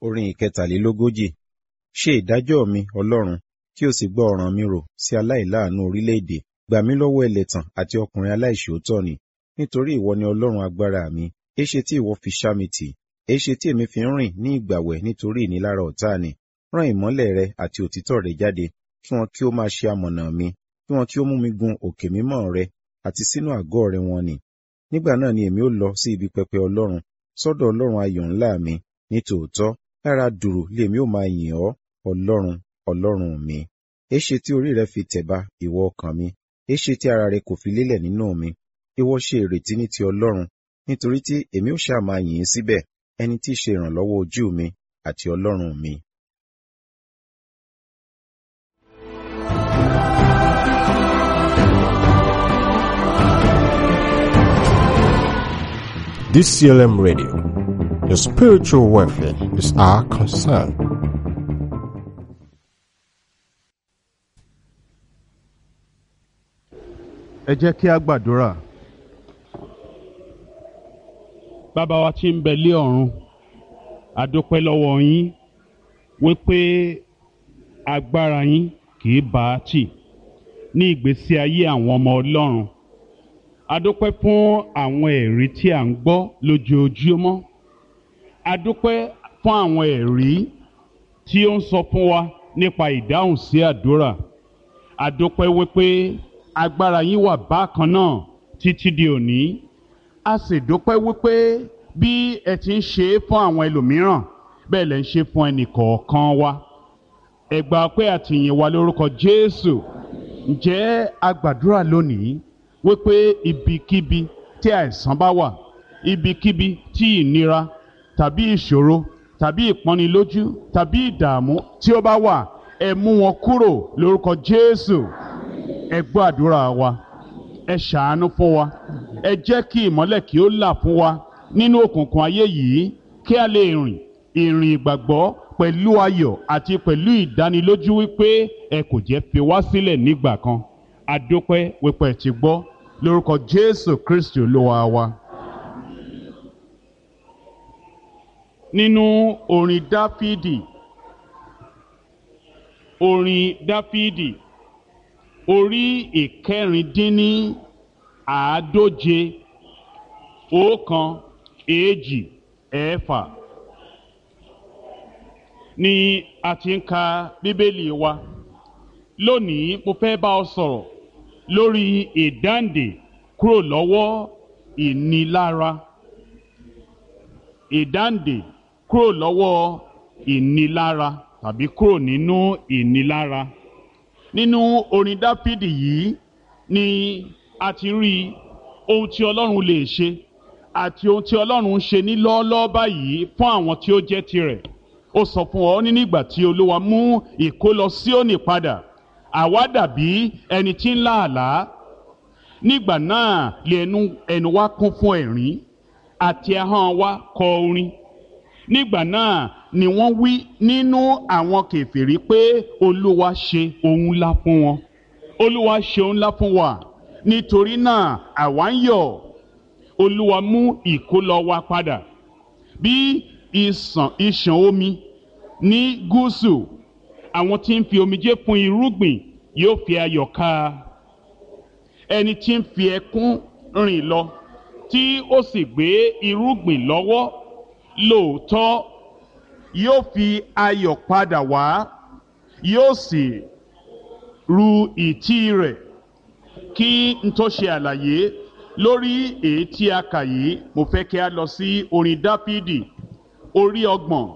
orin ìkẹtàlélógójì ṣe ìdájọ́ mi ọlọ́run kí o sì gbọ́ ọ̀ràn mi rò sí aláìláàánú orílẹ̀-èdè gbà mí lọ́wọ́ ẹlẹ́tàn àti ọkùnrin aláìṣòótọ́ ni nítorí ìwọ ni ọlọ́run agbára mi éṣe tí ìwọ fi ṣá mi tì éṣe tí èmi fi ń rìn ní ìgbàwẹ̀ nítorí ìnilára ọ̀tá ni rán ìmọ́lẹ̀ rẹ àti òtítọ́ rẹ jáde kí wọn kí ó máa ṣe amọ̀nà mi kí wọn kí ó mú mi gun òkè mímọ́ rẹ àti sínú àgọ́ rẹ wọn ni nígbà náà ni èmi ó lọ sí ibi pẹpẹ ọlọ́run sọ́dọ̀ ọlọ́run ayọ̀ ńlá mi ní tòótọ́ lára dùrù lèmi ó máa yìn ọ́ ọlọ́run ọlọ́run mi éṣe tí orí rẹ fi tẹ̀ba ìwọ ọkàn mi éṣe tí ara rẹ kò fi lélẹ̀ nínú mi ìwọ ṣe ìrètí ní ti ọlọ́run nítorí tí èmi ó ṣáà máa yìn ín síbẹ̀ ẹni tí í ṣe ìrànlọ́wọ́ ojú mi àti ọlọ́run mi. DCLM Radio. Your spiritual welfare is our concern. ẹ jẹ́ kí a gbàdúrà. bàbá wa tí ń bẹ lé ọ̀run àdúpẹ́ lọ́wọ́ yín wípé agbára yín kì í bá a tì ní ìgbésí ayé àwọn ọmọ ọlọ́run àdúpẹ́ fún àwọn ẹ̀rí tí à ń gbọ́ lójoojúmọ́ àdúpẹ́ fún àwọn ẹ̀rí tí ó ń sọ fún wa nípa ìdáhùn sí àdúrà àdúpẹ́ wípé agbára yín wà bákan náà títí di òní a sì dúpẹ́ wípé bí ẹ ti ń ṣe é fún àwọn ẹlòmíràn bẹ́ẹ̀ lẹ́ ń ṣe fún ẹnì kọ̀ọ̀kan wa ẹ gbà pé àtìyìn wa lórúkọ Jésù ǹjẹ́ a gbàdúrà lónìí wípé ibikíbi tí àìsàn bá wà ibikíbi tí ìnira tàbí ìṣòro tàbí ìpọ́nilójú tàbí ìdààmú tí ó bá wà ẹ mú wọn kúrò lórúkọ Jésù ẹ gbọ́ àdúrà wa ẹ ṣàánú fún wa ẹ jẹ́ kí ìmọ́lẹ̀ kí ó là fún wa nínú òkùnkùn ayé yìí kí a lè rìn ìrìn ìgbàgbọ́ pẹ̀lú ayọ̀ àti pẹ̀lú ìdánilójú wípé ẹ kò jẹ́ fi wá sílẹ̀ nígbà kan adúpẹ́ wípé ẹ ti gbọ́ lórúkọ Jésù Kristi olúwa wa. nínú orin Dáfídì orin Dáfídì orí ìkẹrìndínní àádóje ọ̀kan èjì ẹ̀fà ni a ti ń ka bíbélì wa lónìí mo fẹ́ bá ọ sọ̀rọ̀ lórí ìdáǹdè kúrò lọ́wọ́ ìnilára ìdáǹdè kúrò lọ́wọ́ ìnilára tàbí kúrò nínú ìnilára nínú orin dáfídì yìí ni a ti rí ohun tí ọlọ́run lè ṣe àti ohun tí ọlọ́run ń ṣe ní lọ́ọ́lọ́ọ́ báyìí fún àwọn tí ó jẹ́ tirẹ̀ ó sọ fún ọ ní nígbà tí olúwa mú ìkólọ Síónì padà àwa dàbí ẹni tí ń láàlá nígbà náà lè ẹnu ẹnu wa kún fún ẹ̀rín àti ahọ́n wa kọ orin nígbà náà ni wọ́n wí nínú àwọn kèfèrí pé olúwa ṣe ohun ńlá fún wọn olúwa ṣe ohun ńlá fún wa nítorí náà àwa ń yọ̀ olúwa mú ìkólọ wa padà bí ìsàn ìṣàn omi ní gúúsù àwọn tí ń fi omijé fún irúgbìn yóò fi ayọ̀ ká ẹni tí ń fi ẹkún rìn lọ tí ó sì gbé irúgbìn lọ́wọ́ lóòótọ́ yóò fi ayọ̀ padà wá yóò sì ru ìtí rẹ̀ kí n tó ṣe àlàyé lórí èyí tí a kà yìí mo fẹ́ kí a lọ sí orin dáfídì orí ọgbọ̀n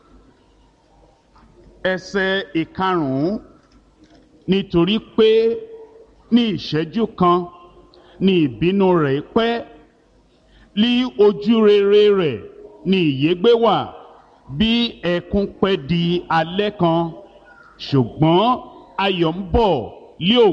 ẹsẹ̀ ìkarùn-ún nítorí pé ní ìṣẹ́jú kan ní ìbínú rẹ̀ pẹ́ lí ojú rere rẹ̀ ní ìyégbé wà bí ẹkún pẹ́ di alẹ́ kan ṣùgbọ́n ayọ̀ ń bọ̀ lé òwúrọ̀.